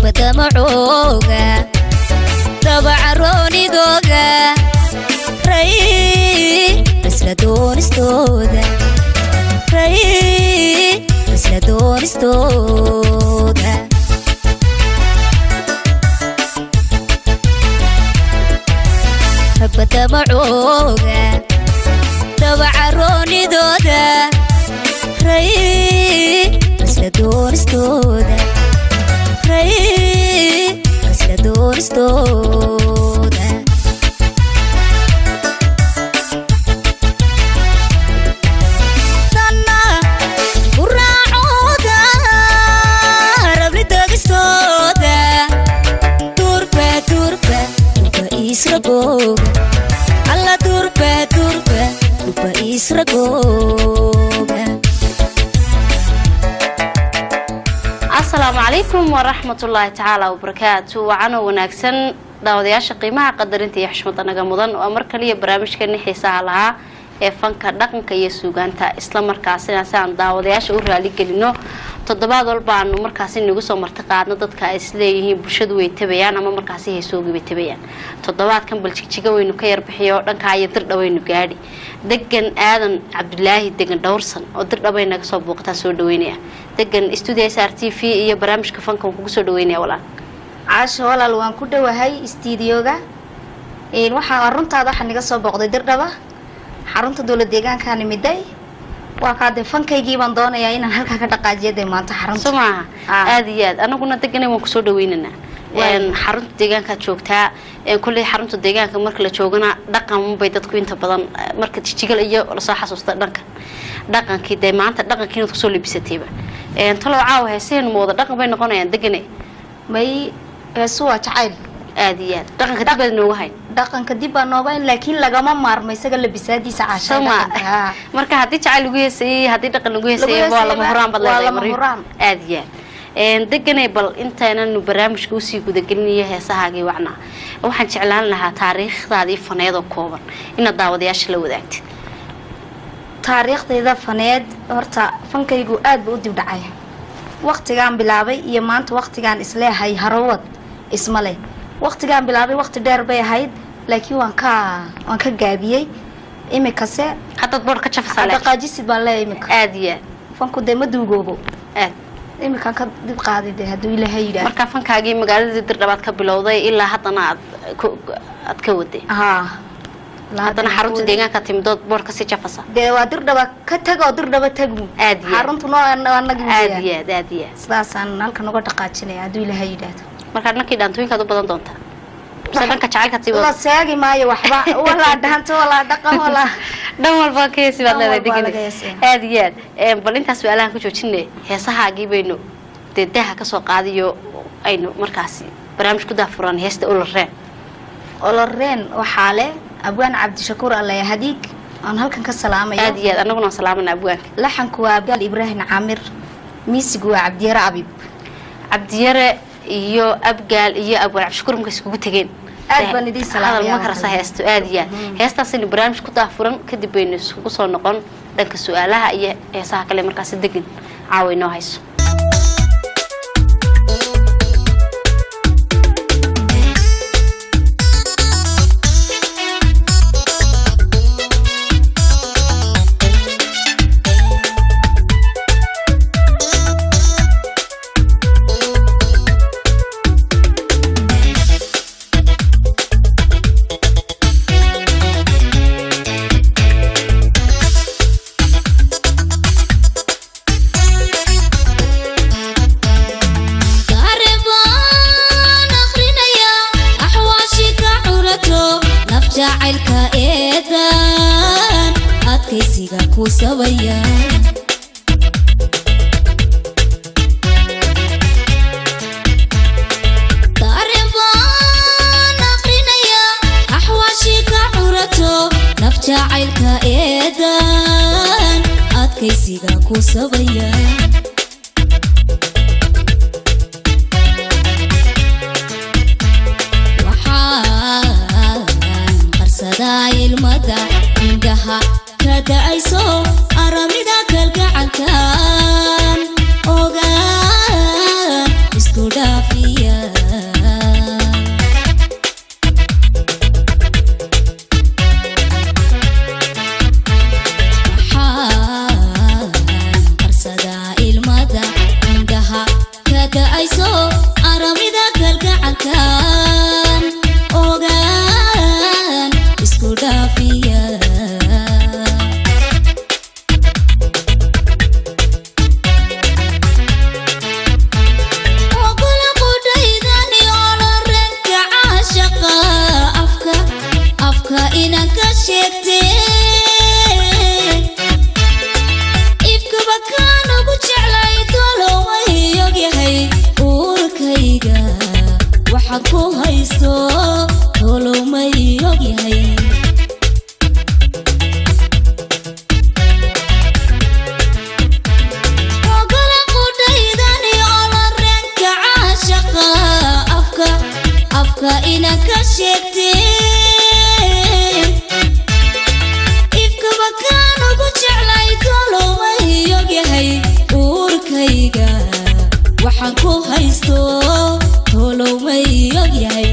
ragbadamacooga dabacaroonidooga ray isla doonistooda ray isla doonistooda ragbadamacooga dabacaroonidooda ray isla doonistooda ray isla doonistooda danna guraacooda rabli doogistooda durba durba durba isragooga alla durba durba durba isragooga asalaamu calaykum waraxmatullaahi tacaala wabarakaatu wacanoo wanaagsan daawadayaasha qiimaha qadarinta iyo xushmada naga mudan waa mar kaliya barnaamijkeeni xiisaha lahaa ee fanka dhaqanka iyo suugaanta isla markaasina si aan daawadayaasha u raaligelino toddobaad walba aanu markaasi nagu soo marti qaadno dadka ay isleeyihiin bulshadu way tabayaan ama markaasi heesoogiibay tabayaan toddobaadkan baljigjiga waynu ka yarbixiyo dhankaa iyo dirdha waynu gaadhi degan aadan cabdulaahi degan dhowrsan oo dirdhabay naga soo booqataa soo dhaweynaya degan studio s r t v iyo barnaamijka fanka waan kugu soo dhaweynaya walaal caasho walaal waan ku dhowahay istiidiyooga waxaa runtaada waxaa naga soo booqday dirdhaba xarunta dowlad deegaanka nimiday waa kaade fankaygii baan doonayaa inaan halkaa ka dhaqaajiya dee maanta xarunta soo maaha Ah. aada iyo aad anaguna deganay waan kusoo dhaweynaynaa Waay. Een, xarunta deegaankaad joogtaa een, kolley xarunta deegaanka marka la joogana dhaqan bay dadku inta badan eh, marka jijigal iyo lasoo xasuusta dhankan dhaqankii dee maanta dhaqankii inaad kusoo labisatayba Een, talow caawa heesaheen ma wada dhaqan bay noqonayaan degane may heesu waa jacayl aada iyo aad dhaqanka dib baad nooga hayn dhaqanka dib baa noobayn laakiin lagama maarmo isaga labisaadiisa caasha soo ma dhaqanka, haa. marka haddii jacayl lagu heesayey haddii dhaqan lagu heesayey Lagu waa lama heesayey huraan baad waa leedahay lama Maryam. huraan. aada iyo aad Een, deganay bal intaynanu barnaamijka usii gudagelinayo heesahaagii wacnaa waxaan jeclaan lahaa taariikhdaadii faneedoo kooban inaad daawadayaasha la wadaagtid taariikhdayda faneed horta fankaygu aad buu u dib dhacay waqtigaan bilaabay iyo maanta waqtigaan isleehay harawad isma leh waqtigaan bilaabay waqti dheer bay ahayd laakiin waan ka waan ka gaabiyey imikase haddaad boor ka jafasaa laakiin. dhaqaajisid baan leeyahay imika aada iyo fanku dee ma duugoobo aad aad imikaan ka dib qaaday dee hadduu ilaahay yidhaah marka fankaagii magaaladii dirdhabaad ka bilowday ilaa haddana aad ku- aad ka waday haa haddana xarunta deegaanka timidood boor kasii jafasa dee waa dirdhaba ka tag oo dirdhaba tagmu Aad iyo aad. xaruntu noo anagi aada iyo aad aada iyo aad sidaasaan halkan uga dhaqaajinaya hadduu ilaahay yidhaahdo markaa dhankii dhaantooyinkaad u badan doontaa mise dhanka jacaylkaad sii la wada seegi maayo waxba walaa dhaanto walaa dhaqan walaa dhan walba ka heesi baad Dhan leedahay walba degane laga heesaya. aada iyo aad Een, bal intaas su-aalahan ku joojinay heesahaagii baynu dee daaha kasoo qaadiyo aynu markaasi barnaamij ku daafuran heesta ulareen oloreen waxaa leh abwaan cabdishakuur allaya hadiig aan halkan ka salaamayo aada iyo aad anaguna waan salaamana abwaanka laxanku waa abgaal ibraahim caamir miisigu waa cabdiyare abib cabdiyare iyo abgaal iyo abwaan cabdishakuur marka iskugu tegeen Aad baan idiin salaamaya, hadal ma karasa waxaan. heesto aada iyo aad heestaasaynu barnaamij ku daafuran kadib baynu isugu soo noqon dhanka su-aalaha iyo heesaha kale markaasi degan caawa inoo hayso Qaribaan akhrinaya axwaashi ka curato naf jacaylka eedan adkaysiga ku sabaya Qaribaan akhrinaya axwaashi ka curato naf jacaylka eedan adkaysiga ku sabaya waxaan qarsadaa ilmada indhaha ka da'ayso aramida kalgacalkan ogaan isku dhaafiya inaan ka sheegteen ifkaba kaan ugu jeclay toloway ogyahay uurkayga waxaan ku haysto tolowmay ogyahay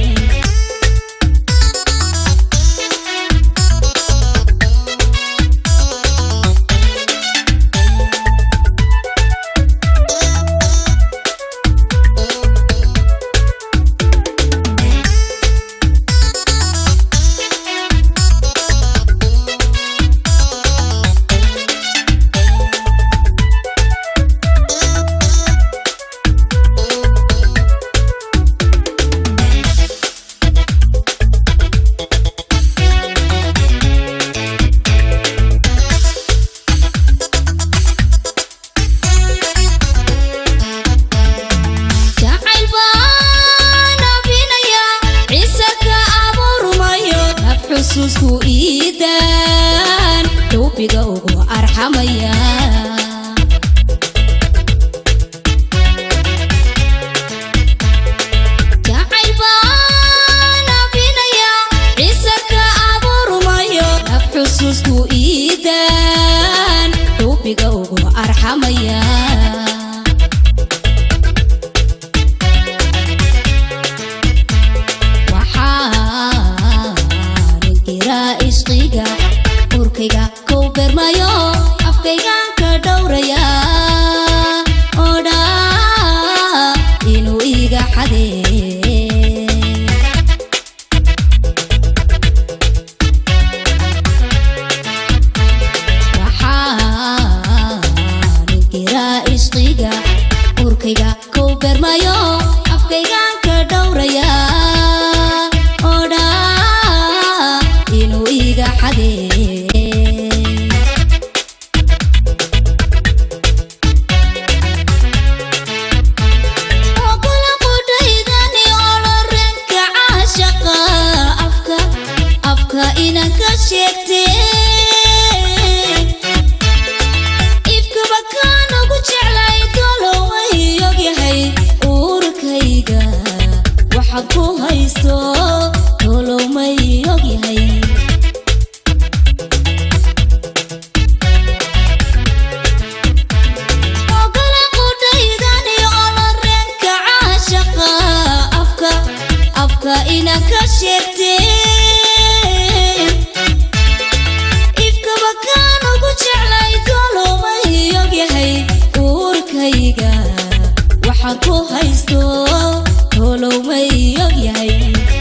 jacayl baan afinaya ciise ka abuurmayo hab xusuusku iidaan dhowbiga ugu arxamaya jacayl baan afinaya ciise ka abuurmayo hab xusuusku iidaan dhowbiga ugu arxamaya waxaan jiraa ishqiga urkayga kow bermayo afkaygan ka dhowraya odha inuu iga xadee waxaan jiraa ishqiga urkayga kow bermayo afkaygan ka dhowraya odha inuu iga xadee ogola qudhaydani olorenka caashaqa afka afka inaan ka sheegteen ifkaba kaan ugu jeclay toloway ogyahay uurkayga waxaan ku haysto tolowmay ogyahay ogola qudhaydani olorenka caashaqa afka afka inaan ka sheegteen ifkaba kaan ugu jeclay toloway ogyahay uurkayga waxaan ku haysto tolowmay ogyahay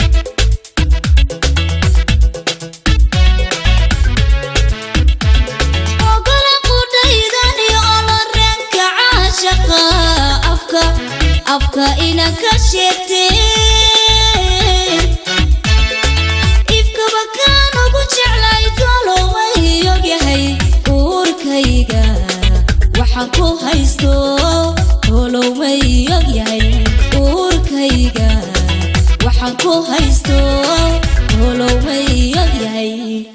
ogola qudhaydani olorenka caashaqa afka afka inaan ka sheegteen ifkaba kaan ugu jeclay toloway ogyahay uurkayga waxaan ku haysto tolowmay ogyahay uurkayga waxaan ku haysto tolowmay ogyahay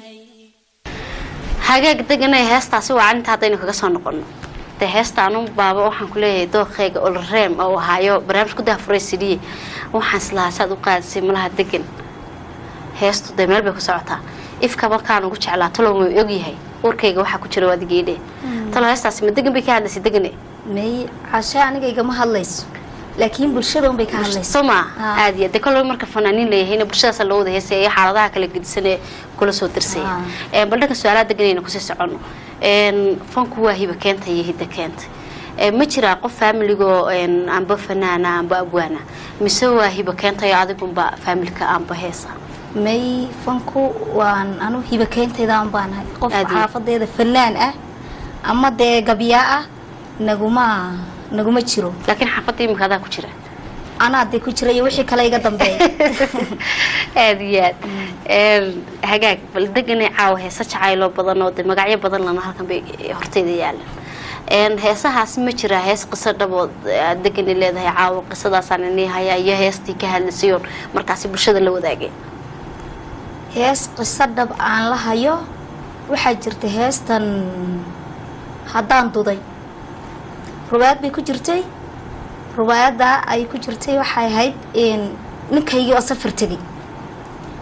hagaag deganay heestaasi waa calinta haddaynu kaga soo noqono dee heestaanu baaba waxaan ku leeyahay dooqeyga olreem oo ahaayo barnaamij ku dahafuray sidiye waxaan islahaa saad u qaadisay malaha degan heestu dee meel bay ku socotaa ifka markaan ugu jeclaa talow ma ogyahay warkayga waxaa ku jira waad geedhe talo heestaasi ma degan bay ka hadlaysay degane may cashe aniga igama hadlayso laakiin bulshada unbay ka hadlayso soo maa Ah. aad iyo de kolba marka fanaaniin leeyahayna bulshadaas loo wada heesay iyo xaaladaha kala gedisan ee kula soo dirsaya Ah. Ee, bal dhanka su-aalaha deganayna kusii socono Een, fanku waa hiba keenta iyo hidda keenta Ee, ma jiraa qof faamiligoo een, amba fanaana amba abwaana mise waa hiba keentayo adigunba faamilka amba heesa may fanku waan anu hiba keentaydan baanahay qof Aad iyo- xaafadeeda fanaan ah ama dee gabyaa ah naguma naguma jiro laakiin xaafadda imika adaa ku jira anaa dee ku jira iyo wixii kale iga dambeeya aad iyo aad Een, hagaag bal deganay caawa heesa jacayloo badan oo de magacyo badan lana halkan bay horteyda yaalan Een, heesahaas ma jiraa hees qiso dhabood aad degani leedahay caawa qisadaasaan inii hayaa iyo heestii ka hadlasayoon markaasi bulshada la wadaagay hees qiso dhab aan la hayo waxaa jirta heestan haddaan duday rubaayad bay ku jirtay rubaayadda ay ku jirtay waxay ahayd in ninkaygii oo safar tegay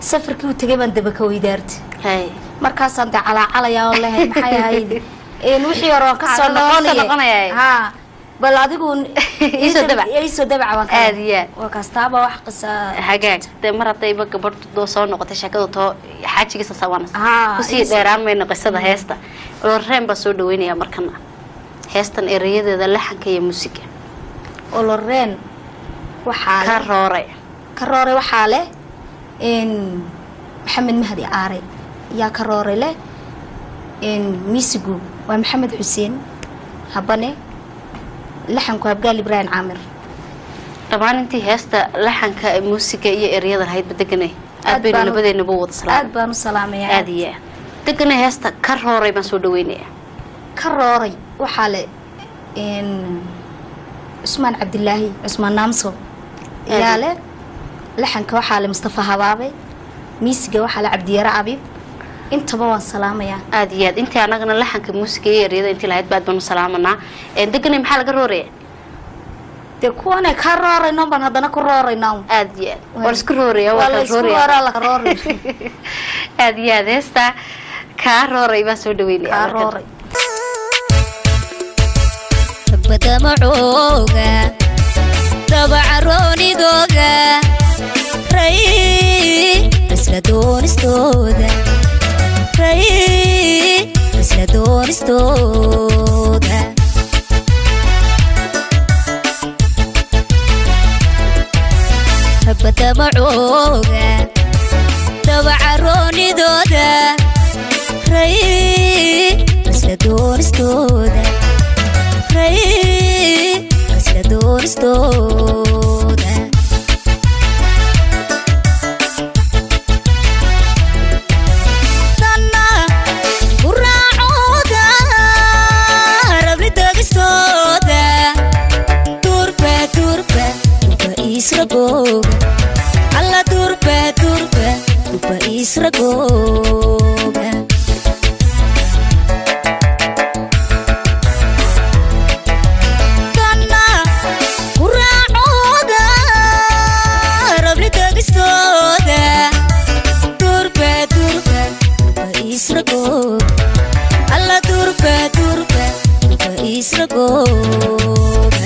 safarkii uu tegay baan daba ka weydaartay hay markaasaan dee calaacalayaa oo lehay maxay ahayd een wixii hore waan kasoo Aan kasoo noqonaya noqonaya. ha bal adigu Iisoo dabac. iisoo dabaca baan Aad iyo aad. waa kastaaba wax qisa hagaag dee mar haddayba gabadh doo soo noqotay sheekadu too xaajigiisa sawanas Haa, kusii is- dheeraan mayno qisada heesta loreen baa soo dhaweynaya markana heestan erayadeeda laxanka iyo muusiga oloreen waxaa ka leh- rooray ka rooray waxaa leh n maxamed mahdi caare yaa ka rooray leh n miisigu waa maxamed xuseen habane laxanku abgaal ibraahim caamir dhammaan intii heesta laxanka muusiga iyo ereyada lahaydba deganay aad Aad baynu baan u- labadeenaba wada aad salaam baan u salaamayaa aad iyo aad deganay heesta ka rooray baan soo dhaweynaya ka rooray waxaa le n cusmaan cabdilaahi cusmaan naamso yaa leh laxanka waxaa le mustafa habaabe miisiga waxaa le cabdiyare abiib intaba waan salaamayaa aad iyo aad intii anagana laxanka muusiga iyo ereyada intii lahayd baad baanu salaamanaa Een, deganay maxaa laga rooraya dee kuwane ka roorayno baan haddana ku roorayna aad iyo aad waa la isku rooraya waa waa la la isku rooraya rooraa la rooray aad iyo aad heesta kaa rooray baan soo dhaweynaya kaa markan. rooray badamacooga dabacaroonidooga ray isla doonistooda ray isla doonistooda badamacooga dabacaroonidooda ray isla doonistooda ray isla doonistooda tanna guraacooda rabni degistooda durba durba durba isragooga alla durba durba durba isragooga tanna guraacooda rabni degistooda durba durba durba isragooga alla durba durba durba isragooga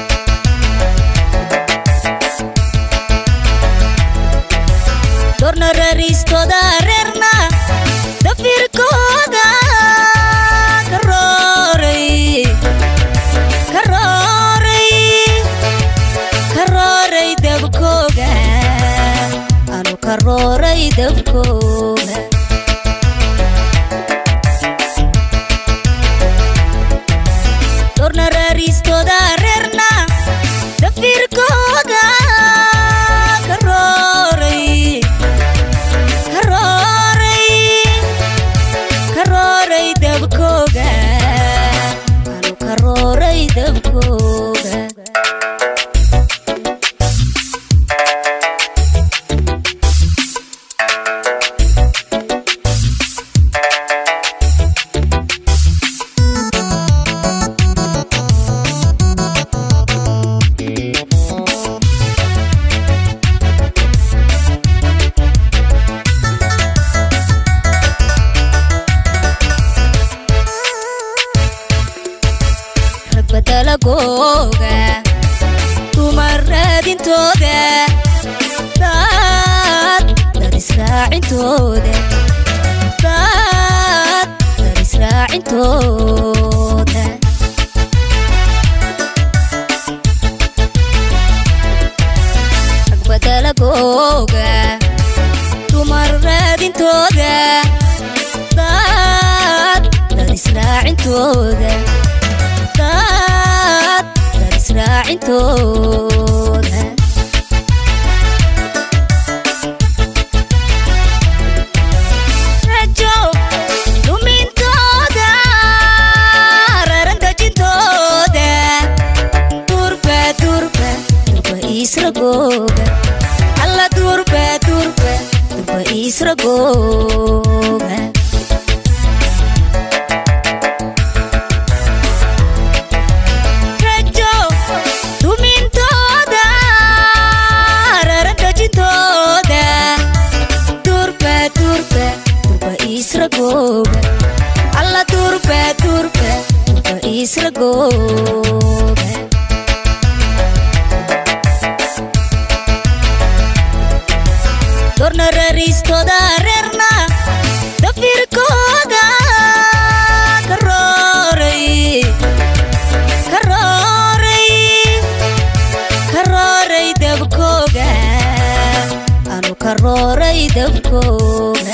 dorna rariistooda reerna dafirkooda ka rooray ka rooray ka rooray dabkooga anu ka rooray dabkooga dorna rariistooda reerna dafirkooda ka rooray ka rooray ka rooray dabkooga anu ka rooray dabkooga rag badalagooga dumar raadintooda dad dad israacintooda dad dad israacintooda rag badalagooga dumar raadintooda dad dad israacintooda dad dad israacintooda rajo lumintooda raran dejintooda durba durba durba isragooga alla durba durba durba isragooga rajo lumintooda raran dejintooda doorna rariistooda reerna dafirkooda karooray karooray karooray dabkooga anu karooray dabkooga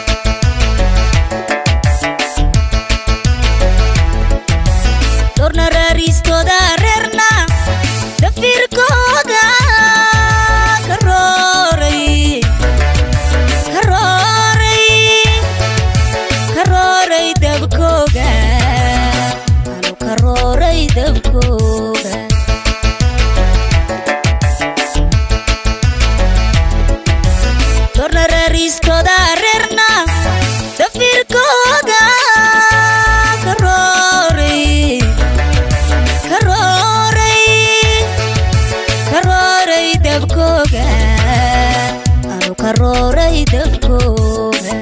doorna rariistooda reerna dafirkooda karooray karooray karooray dabkooga anu karooray dabkooga doorna rariistooda reerna dafirkooga karooray karooray karooray dabkooga anu karooray dabkooga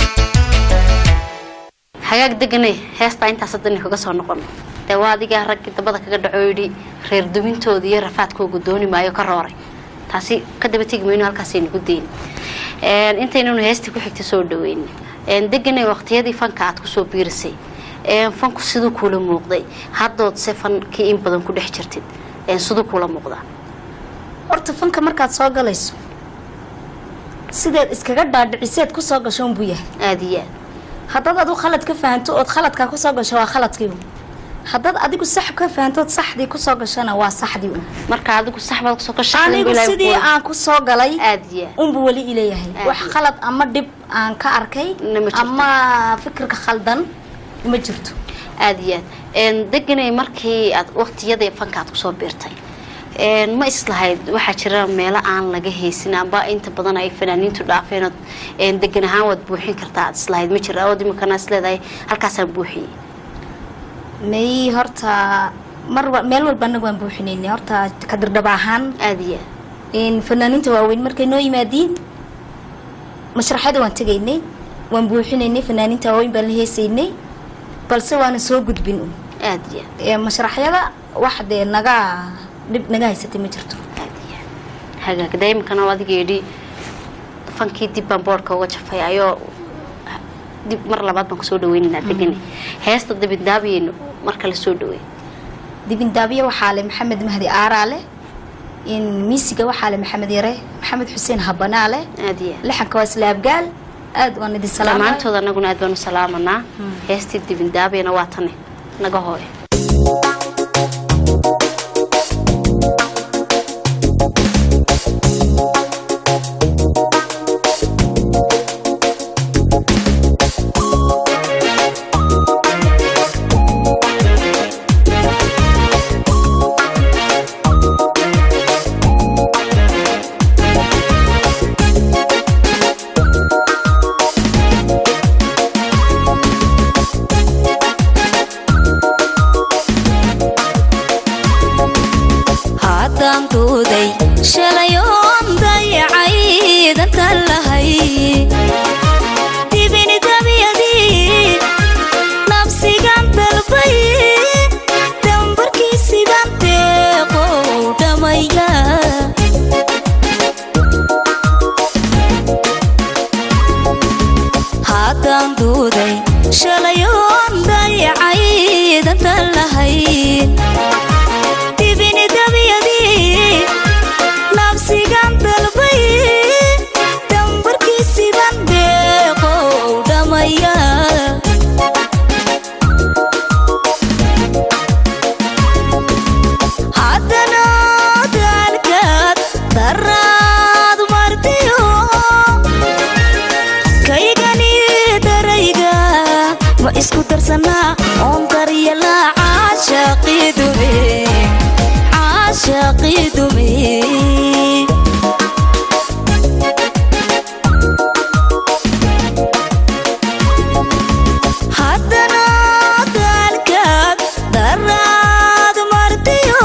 xagaag deganay heestaa intaas haddana kaga soo noqono dee waa adigaa raggii dabada kaga dhaco yidhi reer dumintooda iyo rafaadkooga dooni maayo ka rooray taasi ka daba tegi mayno halkaasaynu ku dayni intaynanu heestii ku xigta soo dhaweyn deganay waqtiyadii fanka aad kusoo biirisay fanku siduu kuula muuqday haddood se fankii in badan ku dhex jirtid siduu kuula muuqdaa horta fanka markaad soo galayso sideed iskaga dhaadhiciseed ku soo gasho unbuu yahay aada iyo aad haddaad adigu khalad ka fahanto ood khaladkaa kusoo gasho waa khaladkiibu haddaad adigu sax ka fahantood saxdii kusoo gashona waa saxdii un marka adigu saxbaad kusoo gashay anigu sidii aan kusoo galay aada iyo aad unbu weli ileeyahay Aad wax iyo- khalad ama dhib aan ka arkay Na ma jirto. ama fikirka khaldan ma jirto aada iyo aad deganay markii aad waqtiyadii fanka aad kusoo biirtay ma islahayd waxaa jira meelo aan laga haysin amba inta badan ay fanaaniintu dhaafeenood degan ahaan waad buuxin kartaa aad islahayd ma jira ood imikana is leedahay halkaasaan buuxiyey may horta mar wa- meel walba anagu waan buuxinaynay horta kadirdhaba ahaan aada iyo aad in fanaaniinta waaweyn markay noo yimaadiin mashraxyada waan tegaynay waan buuxinaynay fanaaniinta waaweyn baan la heesaynay balse waana soo gudbin un aada iyo aad ee mashraxyada wax dee naga dhib naga haysatay ma jirto aada iyo aad hagaag dee imikana oo adiga yidhi fankii dib baan boodhka uga jafay ayoo dib mar labaad baan kusoo dhaweynaynaa deganay heesta dabindaabiyeynu marka la soo dhaweey dibindaabiye waxaa le maxamed mahdi aaraale in miisiga waxaa le maxamed yare maxamed xuseen habanaale aada iyo aad lixanka waa isla abgaal aad waan idin salaamay dhammaantood anaguna aad baanu salaamanaa heestii dibindaabiyana waa tane naga hooy haddaan duuday shalayoon dayacay dantan lahay dibini dabyadii nafsigan dalbay dambarkiisiban deeqow dhamaya haddaan duuday shalayoon dayacay dantan lahayd dibini dabyadii nafsigan dalbay dambarkiisiban deeqow dhamaya haddana daalkaad daraad martiyo kaygani darayga ma isku darsanaa oon daryala caashaqiidume caashaqiidume haddana daalkaad daraad martiyo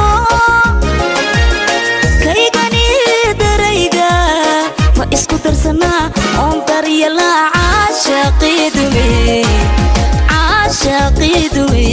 kaygani darayga ma isku darsanaa oon daryala caashaqiidume caashaqiidume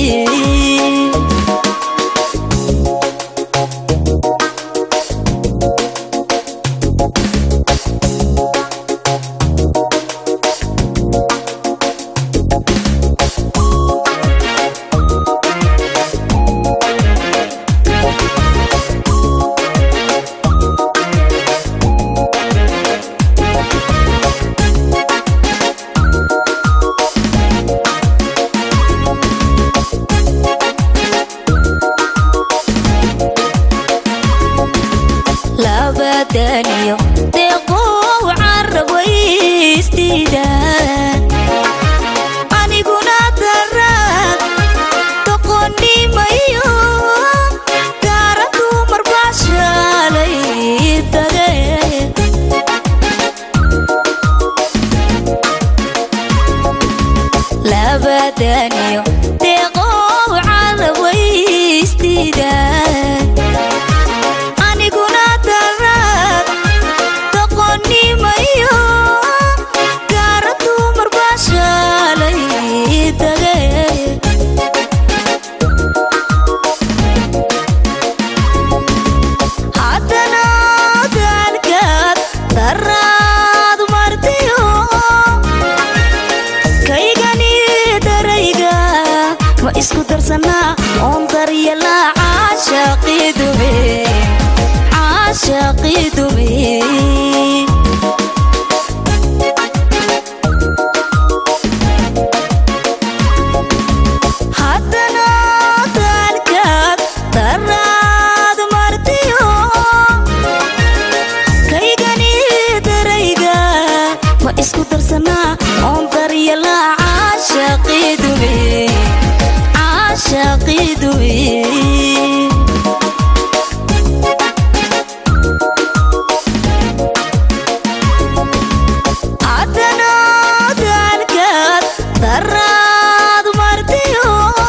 labadaniyo deeqow carabwaystiida aniguna daraad doqonimayo gaara dumar baa shaalay tage labadaniyo deeqow carabwaystiida aniguna daraad doqonimayo gaara dumar baa shaalay tage haddana daalkaad daraad martiyo kaygani darayga ma isku darsanaa oon daryala caashaqidume caashaqidume haddana daalkaad daraad martiyo kaygani darayga ma isku darsanaa oon daryala caashaqidume caashaqidume haddana daalkaad daraad martiyo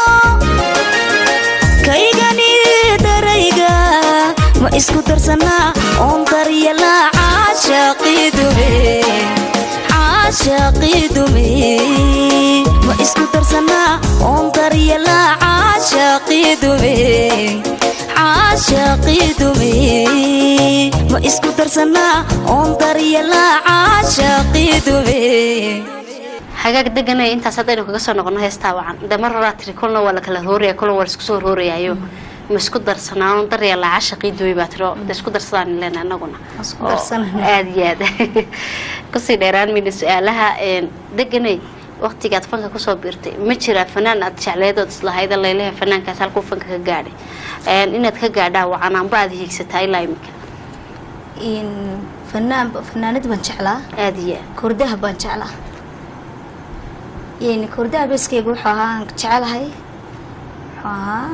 kaygani darayga ma isku darsanaa oon daryala caashaqidume caashaqidume ma isku darsanaa oon daryala caashaqidume caashaqidume ma isku darsanaa oon daryala caashaqidume hagaag deganay intaas haddaynu kaga soo noqono heestaa wacan de mar horaa tiri kolna waa la kala rooraya kolna waa la isku soo roorayaayo ma isku darsanaan darya la cashaqii duway baa tiro de isku darsadaan leena anaguna Waan isku Oo darsanayna. aad iyo aad kusii dheeraan mayna su-aalaha een, deganay waqtigaad fanka kusoo biirtay ma jiraa fanaan aad jecleedood islahayd laylehe fanaankaas halkuu fanka ka gaadhay Een, inaad ka gaadhaa wacanaanba aad hiigsataa ilaa imika in fanaan fanaanad baan jeclaa aad iyo aad kordaha baan jeclaa yani kordaha beskeyga wuxuu ahaa aan jecelahay wuxuu ahaa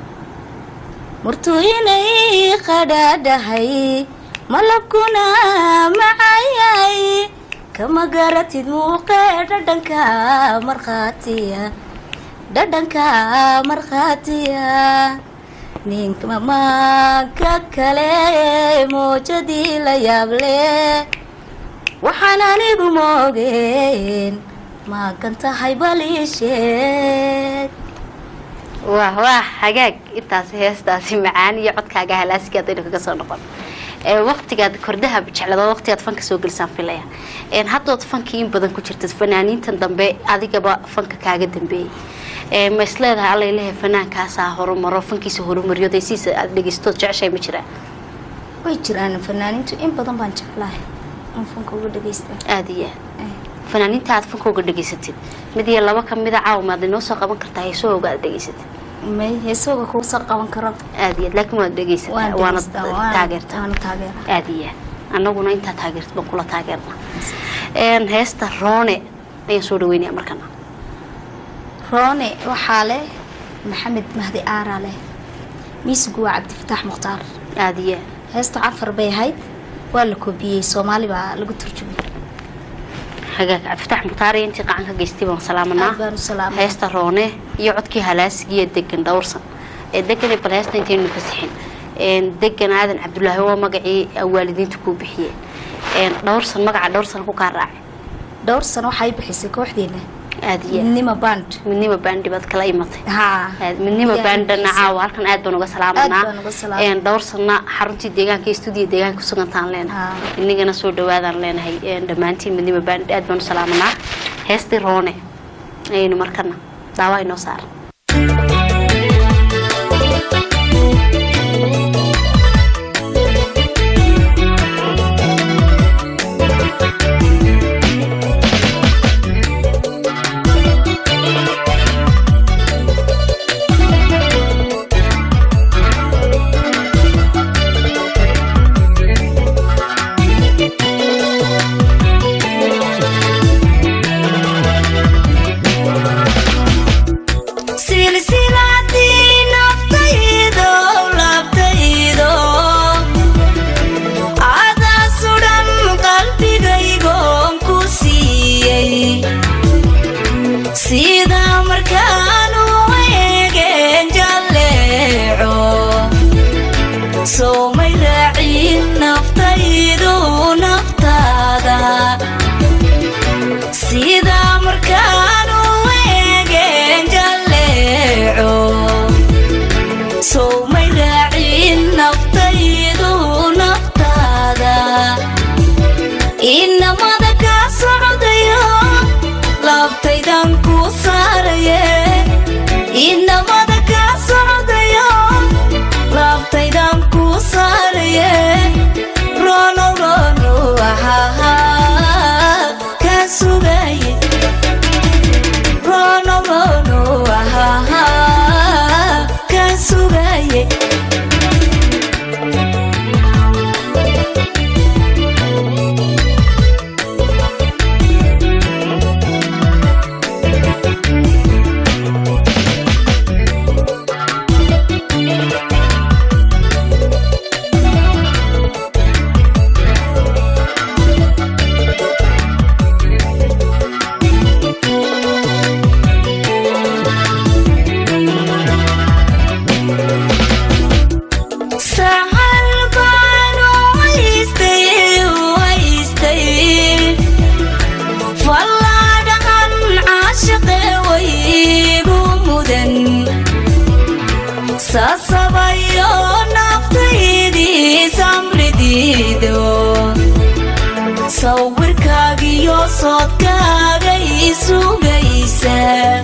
murtuinay qadhaadhahay malabkuna macayay kama garatid muuqee dhadhanka markhaatiya dhadhanka markhaatiya ninka mamaanka kale moojadii la yaable waxaan anigu moogeen maagan tahay baliisheed wah wah hagaag intaasi heestaasi macaan iyo codkaaga halaasiga haddaynu kaga soo noqon ee waqtigaad kordaha jeclado waqtigaad fanka soo gelisaan filaya een haddood fankii in badan ku jirtid fanaaniintan dambe adigaba fanka kaaga dambeeyey ee ma isleedahay alla ilahay fanaankaasaa horumaro fankiisa horumariyo daysiisa aad dhegeystood jeceshay ma jiraan way jiraan fanaaniintu in badan baan jeclahay in fanka uga dhagaysta aada iyo aad fanaaniinta aad fanka uga dhegeysatid mid iyo laba ka mida caawa maad inoo soo qaban kartaa heesahooga aad dhegeysatid may heesooga kugu soo qaban karo aada iyo aad laakiin waad dhegeysataa waan waana dhegaystaa waan- taageertaa waana taageera aada iyo aad annaguna intaa taageertid baan kula taageernaa een heesta roone ayaan soo dhaweynaya markana roone waxaa leh maxamed mahdi aaraa leh miisigu waa cabdifataax mukhtaar aada iyo aad heesta cafar bay ahayd waa la koobiyey soomaali baa lagu turjumay hagaag cabdifatax mukhtaariya intii qacan ka geystay baan salaamanaa aad baan u salaamay heesta roone iyo codkii halaasigiiyo degan dhowrsan ee degan bal heesta intaynu fasixin een degan aadan cabdulaahi waa magacii waalidiinta kuu bixiyeen een dhowrsan magaca dhowrsan ku kaa raacay dhowr sano waxay bixisay kooxdeena aada iyo aad midnimo band midnimo baandhi baad kala imatay haa aad midnimo Yaa baandhana bixisay. caawa halkan aad baan uga salaamanaa Aad baan uga salaamanaa. een dhowr sana xaruntii deegaanka iyo stuudiyo deegaanka kusugantaan leenahay Haa. inagana soo dhawaadaan leenahay een dhammaantiin midnimo baandhi aad baan u salaamanaa heestii roone ayaynu markana daawaa inoo saara raacin naftaydu naftaada sida markaanu eegeen jalleeco sow may raacin naftaydu naftaada inamada ka socdayo labtaydan ku saaraye inamada ka socdayo labtaydan ku saaraye rono rono ahaha ka sugaye rono rono ahaha ka sugaye sahal baanu haystay haystay fallaadhahan caashaqe waygu mudan sasabayo naftaydii samridiido sawirkaagiyo soodkaagay sugaysa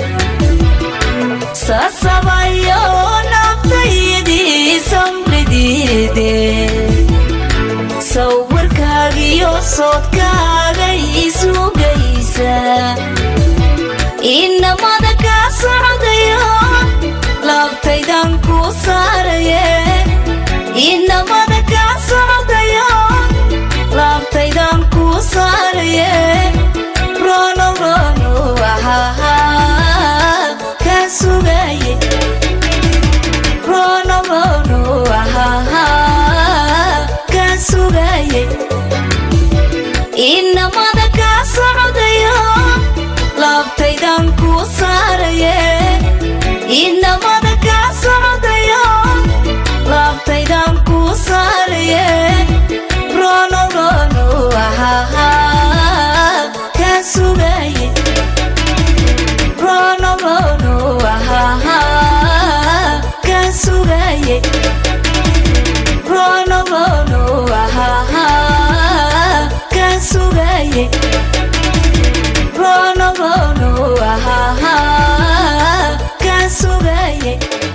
sasabayo naftaydii samridiide sawirkaagiyo soodkaagay sugaysa inamada ka socdayo labtaydan ku saaraye inamada ka socdayo labtaydan ku saaraye rono rono ahaha ka sugaye rono rono ahaha ka sugaye inamada ka socdayo labtaydan ku saaraye inamada ka socdayo labtaydan ku saaraye rono rono ahaha ka sugaye rono rono ahaha ka sugaye rono rono ahaha ka sugaye rono rono ahaha ka sugaye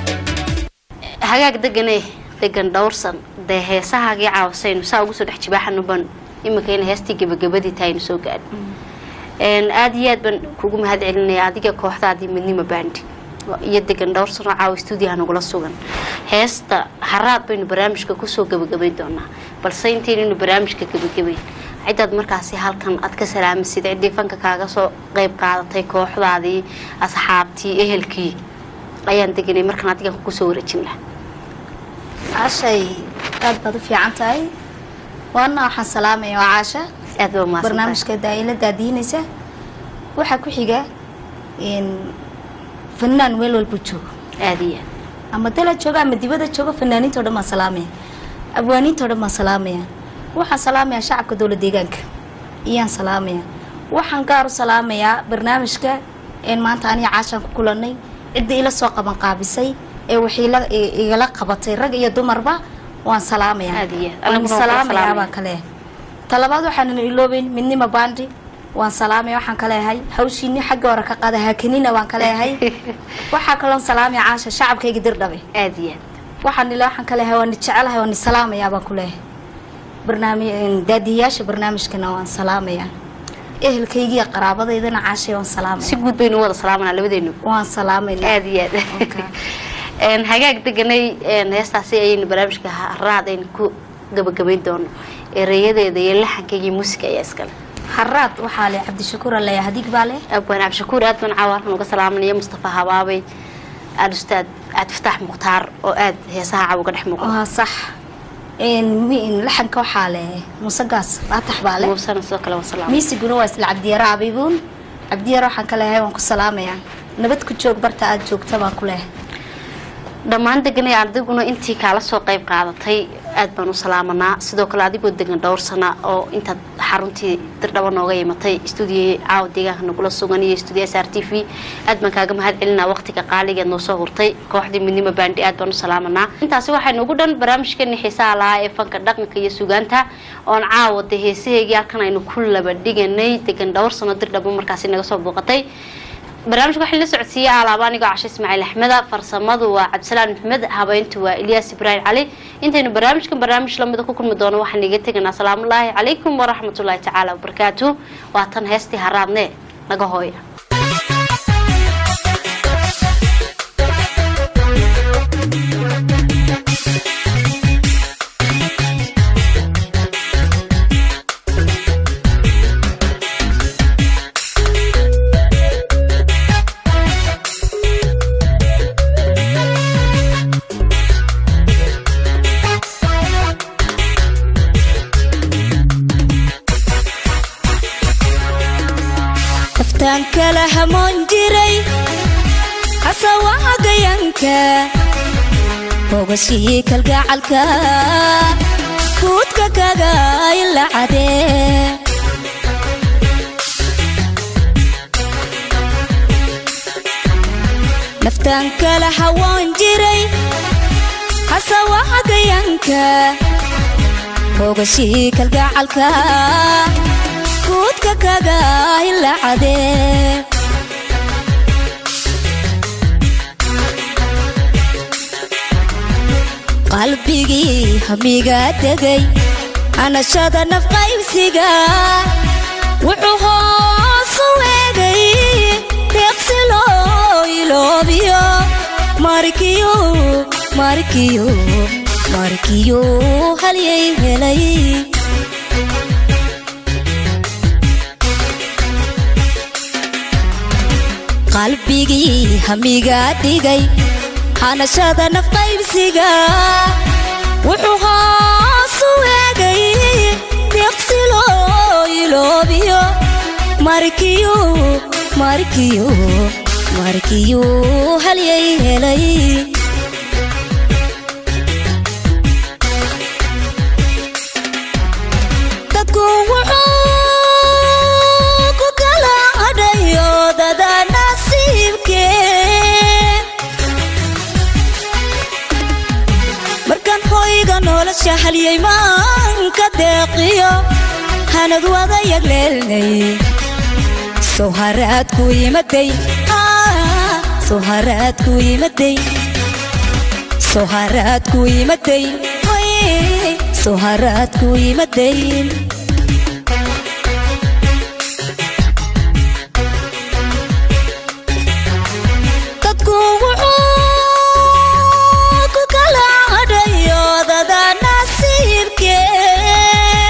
hagaag degane degan dhowrsan dee heesahaagii caawasaynu saa ugu soo dhex jibaaxanu ban iminka in heestii gebagabadii tahaynu soo gaadhin aada iyo aad baan kugu mahad celinaya adiga kooxdaadii midnimo baandi iyo degan dhowr sano caawa stuudiyaha nagula sugan heesta haraad baynu barnaamijka kusoo gebagabayn doonaa balse intaynaynu barnaamijka gebagabayn cidaad markaasi halkan aad ka salaamasid ciddii fanka kaaga soo qeyb qaadatay kooxdaadii asxaabtii ehelkii ayaan deganay markaan adigan kusoo wareejin laha caashay aad baad u fiican tahay waana waxaan salaamaya waa caasha aad baa umahadsantahay barnaamijka daa'ila daadiinaysa waxaa ku xiga in fanaan meel walba joogo aada iyo aad ama dala jooga ama dibada jooga fanaaniinta o dhan baan salaamaya abwaaniinta o dhan baan salaamaya waxaan salaamayaa shacabka dowla deegaanka iyaan salaamaya waxaan gaar u salaamayaa barnaamijka een maanta aniga caashaan ku kulanay cidda ila soo qaban qaabisay ee waxiila igala qabatay rag iyo dumarba waan salaamayaa Aad iyo aad. waan Aniguna waan kula salaamayaa salaamaya. baan kale talabaad waxaanan iloobeyn midnima bandi waan salaamaya waxaan ka leeyahay hawshiini xagga hore ka qaada haakanina waan ka leeyahay waxaa kaloon salaamaya caasha shacabkayga dirdhabe aada iyo aad waxaan ila waxaan ka leeyahay waan ni jecelahay waan ni salaamayaa baan ku leeyahay barnaamij daadiyayaasha barnaamijkana waan salaamayaa ehelkaygiiyo qaraabadaydana caashay waan si salaamaya guud baynu u wada salaamanaa labadeenu waan salaamayna aada iyo aad Okay. Een, hagaag deganay een, heestaasi ayaynu barnaamijka haraad aynu ku gabagabayn doono ereyadeeda iyo laxankayga iyo muusiga ayaa iskale haraad waxaa le cabdishakuur aleeya hadig baa leh abwaan cabdishakuur aad baan caawa halkan uga salaamanaya mustafa habaabay aad ustaad cabdifataax mukhtaar oo aad heesaha caawa uga dhex muuqda waa sax een mi- laxanka waxaa le musagaas faatax baa leh muusana sidoo kale waan salaamay miisiguna waa isla cabdiyara abibuun cabdiyara waxaan ka leeyahay waan ku salaamayaa nabad ku joog barta aad joogta baan ku leeyahay dhammaan deganay ardayguna intii kaala soo qayb qaadatay aad baan u salaamanaa sidoo kale adigoo degan dhowr sana oo intaad xaruntii dirdhaba nooga imatay stuudiya caawa deegaanka nagula sugan iyo stuudiya s r t v aad baan kaaga mahad celinaa waqtiga qaaligeed noo soo hurtay kooxdii midnimo baandhi aad baan u salaamanaa intaasi waxay noogu dhan barnaamijkeeni xiisaha lahaa ee fanka dhaqanka iyo sugaanta oon caawa dee heesaheygii halkan aynu ku laba dhiganay degan dhowr sano dirdhaba markaasi naga soo booqatay barnaamijka waxaa la socodsiiyey alaaba anigoo cashe ismaaciil axmeda farsamadu waa cabdisalaan maxmed habeyntu waa ilyaas ibraahim cali intaynu barnaamijkan barnaamij lamida ku kulmi doono waxaan iga teganaa asalaamullaahi calaykum waraxmatullaahi tacaala wabarakaatu waa tan heestii haraadne naga hooya naftaan kala hamoon jiray xasawaagayanka hogashii kalgacalka guudka kaga ilacadee naftaan kala hawoon jiray xasawaagayanka hogashii kalgacalka guudka kaga ilacadee qalbigii hamiga degay anashada nafqaybsiga wuxuu hoosu weegay deeqsi loo iloobiyo markiyo markiyo markiyo halyay helay qalbigii hamiga dhigay hanashada nafqaybsiga wuxuu hoosu weegay deeqsi loo iloobiyo markiyo markiyo markiyo halyay helay dadku wuxuu ku kala hadhayo dada nasiibkee markaan hoyga nolosha haliyay maanka deeqiyo hanad wada yagleelnay sow haraadku imaday sow haraadku imaday sow haraadku imaday sow haraadku imaday dadku wuxuu ku kala hadhayo dada nasiibkee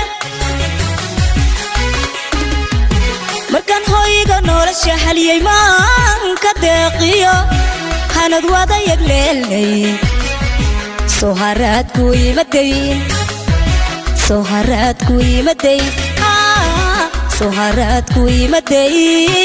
markaan hoyga nolosha haliyay maanka deeqiyo hanad wada yagleelnay sow haraadku imaday sow haraadku imaday sow haraadku imaday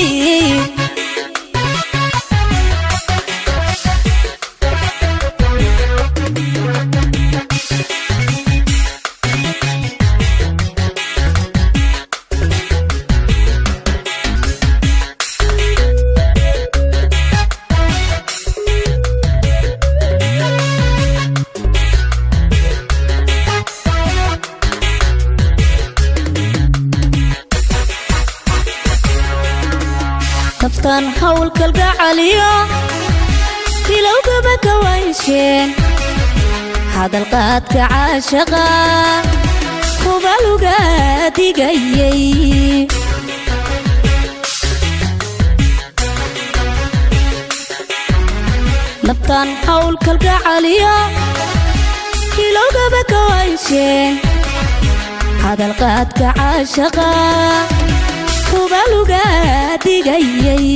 naftaan hawl kalgacaliyo bilowgaba ka waynsheen hadalqaadka caashaqa hubaluga digayay naftaan hawl kalgacaliyo bilowgaba ka waynsheen hadalqaadka caashaqa hubaluga digayay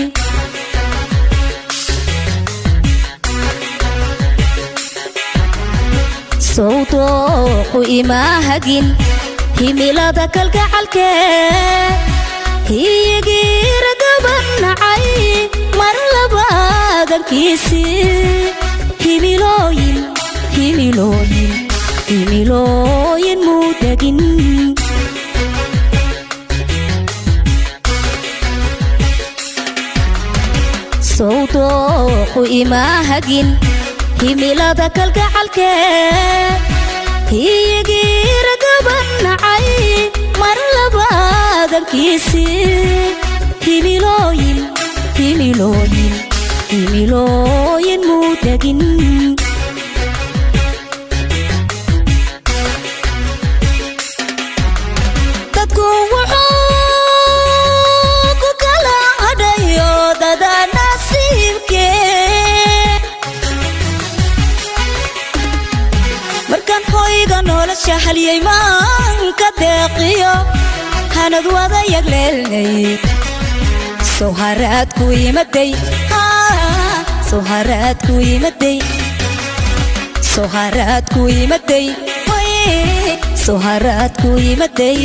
sowdooqu imaa hagin himilada kalgacalkee hiyigiira gaban nacay mar labaadankiisii himilooyin himilooyin himilooyin muu degin sowdooqu imaa hagin himilada kalgacalkee hiyigiiragaban nacay mar labaadankiisii himilooyin himilooyin himilooyin muu degin dadku wuxuu ku kala hadhayo dada nasiibkee markaan hoyga nolosha haliyay maanka deeqiyo hanad wada yagleelnay sowharaadku imaday sowharaadku imaday sowharaadku imaday sowharaadku imaday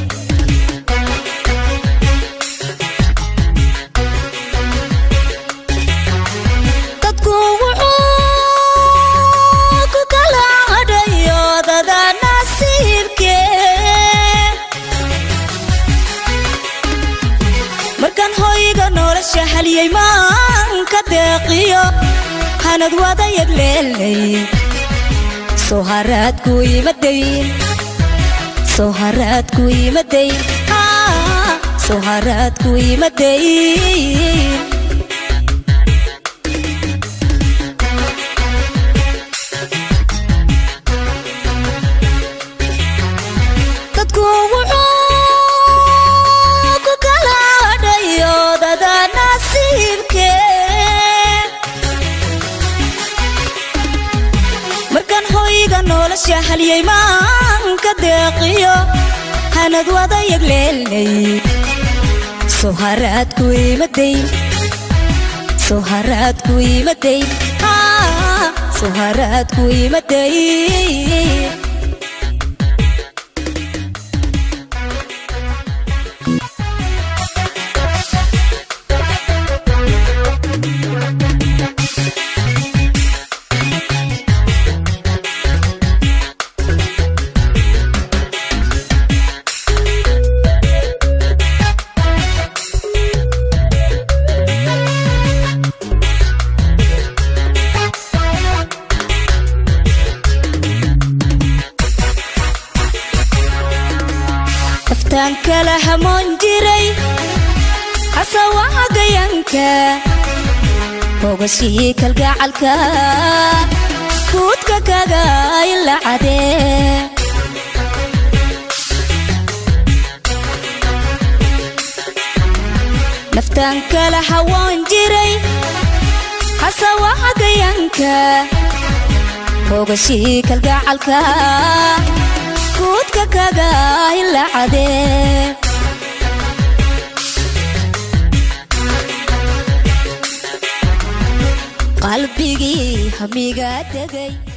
dadku wuxuu ku kala hadhayo dada nasiibkee markaan hoyga nolosha haliyay maanka deeqiyo hanad wada yagleelnay sowharaadku imaday sowharaadku imaday sowharaadku imaday dadku wuxuu ku kala hadhayo dada nasiibkee markaan hoyga nolosha haliyay maanka deeqiyo hanad wada yagleelnay sowharaadku imaday sowharaadku imaday sowharaadku imaday aftaan kala hamoon jiray xasawaagayanka hogashii kalgacalka guudka kaga ilacadee naftaan kala hawoon jiray xasawaagayanka hogashii kalgacalka guudka kaga ilacadee qalbigii hamiga degay